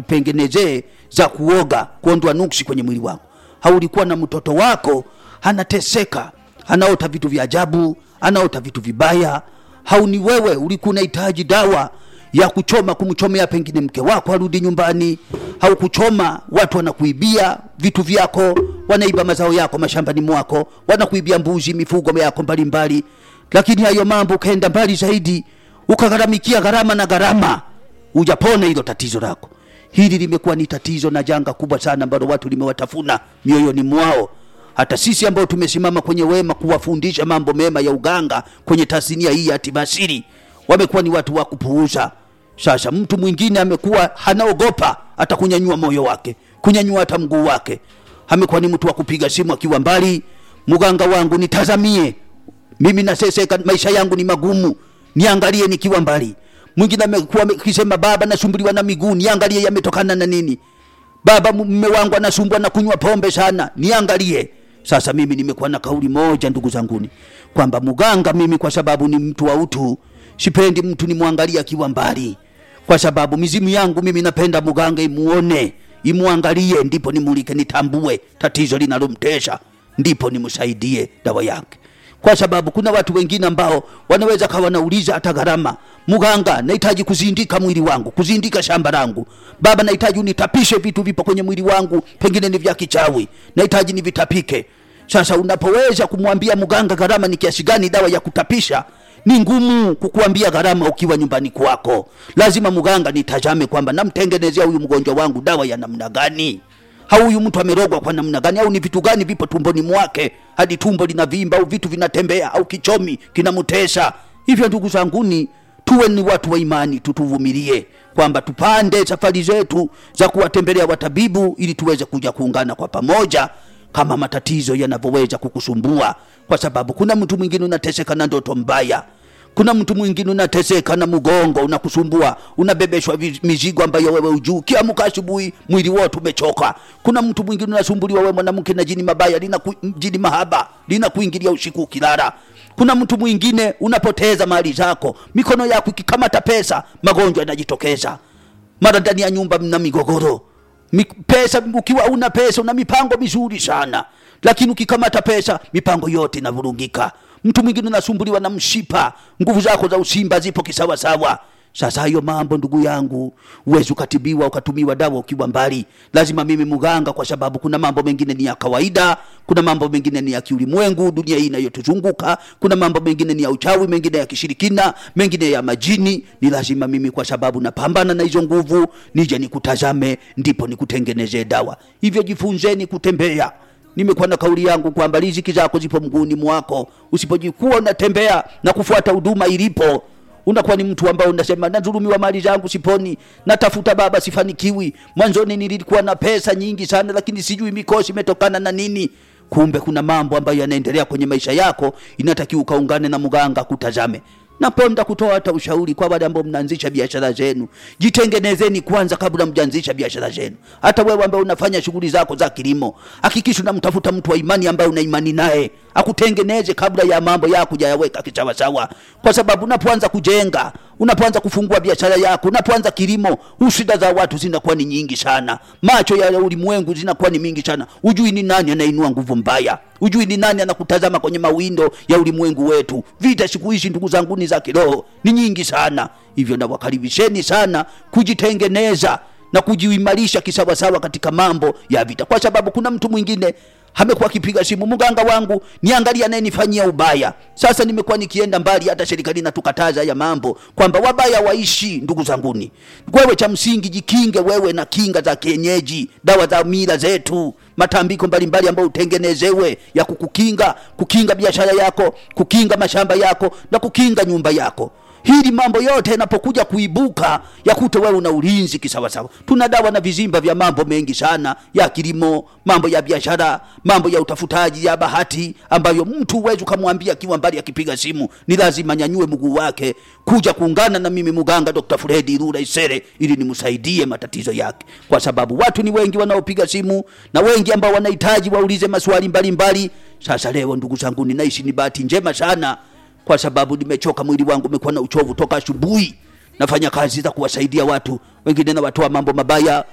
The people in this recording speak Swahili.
nikupengenezee za kuoga kuondoa nuksi kwenye mwili wako haulikuwa na mtoto wako anateseka anaota vitu vya ajabu anaota vitu vibaya hauni wewe ulikuwa unahitaji dawa ya kuchoma kumchomea pengine mke wako arudi nyumbani au kuchoma watu wanakuibia vitu vyako wanaiba mazao yako mashambani mwako wanakuibia mbuzi mifugo yako mbalimbali lakini hayo mambo ukaenda mbali zaidi ukagharamikia gharama na gharama ujapona hilo tatizo lako hili limekuwa ni tatizo na janga kubwa sana ambalo watu limewatafuna mioyoni mwao hata sisi ambao tumesimama kwenye wema kuwafundisha mambo mema ya uganga kwenye tasnia hii ya tibasiri wamekuwa ni watu wa kupuuza sasa mtu mwingine amekuwa hanaogopa hata kunyanyua moyo wake kunyanyua hata mguu wake amekuwa ni mtu wa kupiga simu akiwa mbali mganga wangu nitazamie mimi naseseka maisha yangu ni magumu niangalie nikiwa mbali mwingine amekuwa akisema baba nasumbuliwa na miguu niangalie yametokana na nini baba mume wangu anasumbwa na kunywa pombe sana niangalie sasa mimi nimekuwa na kauli moja ndugu zanguni kwamba mganga mimi kwa sababu ni mtu wa utu sipendi mtu nimwangalie akiwa mbali kwa sababu mizimu yangu mimi napenda mganga imuone imwangalie ndipo nimulike nitambue tatizo linalomtesha ndipo nimsaidie dawa yake kwa sababu kuna watu wengine ambao wanaweza kawa wanauliza hata gharama mganga nahitaji kuzindika mwili wangu kuzindika shamba langu baba nahitaji unitapishe vitu vipo kwenye mwili wangu pengine ni vya kichawi nahitaji nivitapike sasa unapoweza kumwambia mganga gharama ni kiasi gani dawa ya kutapisha ni ngumu kukuambia gharama ukiwa nyumbani kwako lazima mganga nitazame kwamba namtengenezea huyu mgonjwa wangu dawa ya namna gani au huyu mtu amerogwa kwa namna gani au ni vitu gani vipo tumboni mwake hadi tumbo linavimba au vitu vinatembea au kichomi kinamtesa hivyo ndugu zanguni tuwe ni watu wa imani tutuvumilie kwamba tupande safari zetu za kuwatembelea watabibu ili tuweze kuja kuungana kwa pamoja kama matatizo yanavyoweza kukusumbua kwa sababu kuna mtu mwingine unateseka na ndoto mbaya kuna mtu mwingine unateseka na mgongo unakusumbua unabebeshwa vi- mizigo ambayo wewe ujuu kiamka asubuhi mwili wote umechoka kuna mtu mwingine unasumbuliwa wewe mwanamke na jini mabaya lina ku, jini mahaba lina kuingilia usiku ukilala kuna mtu mwingine unapoteza mali zako mikono yako ikikamata pesa magonjwa yanajitokeza mara ndani ya nyumba mna migogoro Mi, pesa ukiwa una pesa una mipango mizuri sana lakini ukikamata pesa mipango yote inavurugika mtu mwingine unasumbuliwa na mshipa nguvu zako za usimba zipo kisawasawa sasa hayo mambo ndugu yangu uwezi ukatibiwa ukatumiwa dawa ukiwa mbali lazima mimi mganga kwa sababu kuna mambo mengine ni ya kawaida kuna mambo mengine ni ya kiulimwengu dunia hii inayotuzunguka kuna mambo mengine ni ya uchawi mengine ya kishirikina mengine ya majini ni lazima mimi kwa sababu napambana na hizo nguvu nije nikutazame ndipo nikutengenezee dawa hivyo jifunzeni kutembea nimekuwa na kauli yangu kwamba riziki zako zipo mguuni mwako usipojikuwa unatembea na kufuata huduma ilipo unakuwa ni mtu ambao unasema nadhulumiwa mali zangu siponi natafuta baba sifanikiwi mwanzoni nilikuwa na pesa nyingi sana lakini sijui mikosi imetokana na nini kumbe kuna mambo ambayo yanaendelea kwenye maisha yako inatakiwa ukaungane na mganga kutazame napenda kutoa hata ushauri kwa wale ambao mnaanzisha biashara zenu jitengenezeni kwanza kabla mjaanzisha biashara zenu hata wewe ambaye unafanya shughuli zako za kilimo hakikisha unamtafuta mtu wa imani ambaye una imani naye akutengeneze kabla ya mambo yako jayaweka kisawasawa kwa sababu unapoanza kujenga unapoanza kufungua biashara yako unapoanza kilimo usida za watu zinakuwa ni nyingi sana macho ya ulimwengu zinakuwa ni mingi sana ujui ni nani anainua nguvu mbaya ujui ni nani anakutazama kwenye mawindo ya ulimwengu wetu vita siku hizi ndugu zangu ni za kiroho ni nyingi sana hivyo nawakaribisheni sana kujitengeneza na kujiimarisha kisawasawa katika mambo ya vita kwa sababu kuna mtu mwingine amekuwa akipiga simu mganga wangu niangalia anayenifanyia ubaya sasa nimekuwa nikienda mbali hata serikali inatukataza ya mambo kwamba wabaya waishi ndugu zanguni wewe cha msingi jikinge wewe na kinga za kienyeji dawa za mila zetu matambiko mbalimbali ambayo utengenezewe ya kukukinga kukinga biashara yako kukinga mashamba yako na kukinga nyumba yako hili mambo yote yanapokuja kuibuka yakute wewe una ulinzi kisawasawa tuna dawa na vizimba vya mambo mengi sana ya kilimo mambo ya biashara mambo ya utafutaji ya bahati ambayo mtu huwezi ukamwambia akiwa mbali akipiga simu ni lazima nyanyue mguu wake kuja kuungana na mimi mganga dr fredi rura isere ili nimsaidie matatizo yake kwa sababu watu ni wengi wanaopiga simu na wengi ambao wanahitaji waulize maswali mbalimbali mbali. sasa leo ndugu zangu ninaishi ni bahati njema sana kwa sababu nimechoka mwili wangu umekuwa na uchovu toka asubuhi nafanya kazi za kuwasaidia watu wengine nawatoa mambo mabaya